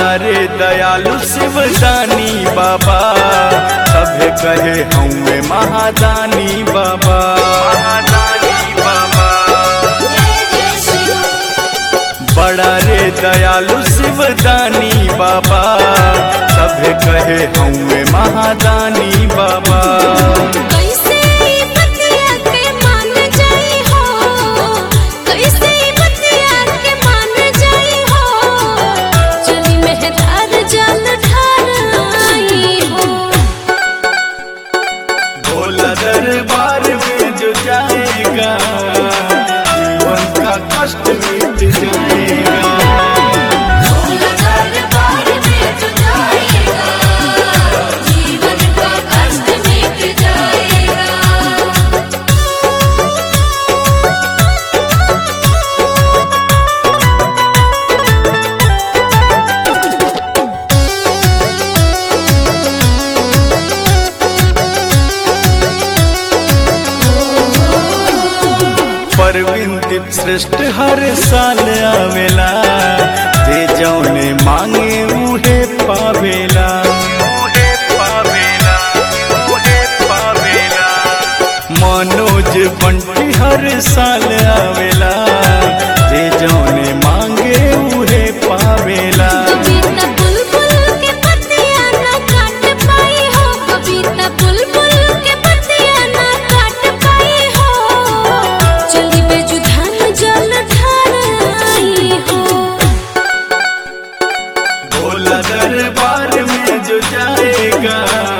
बड़ा रे दयालु शिवदानी बाबा सभे कहे हमें महादानी बाबा महादानी बाबा बड़ा रे दयालु शिवदानी बाबा सभे कहे हमें महादानी बाबा कैसे ई बतिया के मान जाई हो कैसे ई बतिया के मान जाई हो चली मेहदार जल ढार आई हो भोला दरबार में जो जाएगा जीवन का कष्ट मिट जाएगा दरबार में जो जाएगा जीवन का कष्ट मिट जाएगा परविंद श्रेष्ठ हर साल आवेला जे जौने मांगे उहे पावेला उहे पावेला उहे पावेला मनोज बंटी हर साल आवेला जे जौने मांगे उहे पावेला कविता बुलबुल के पतिया ना काट पाई हो कविता बुलबुल के पतिया ना काट पाई हो चली बेजुधान जल ढार आई हो भोला दरबार में जो जाएगा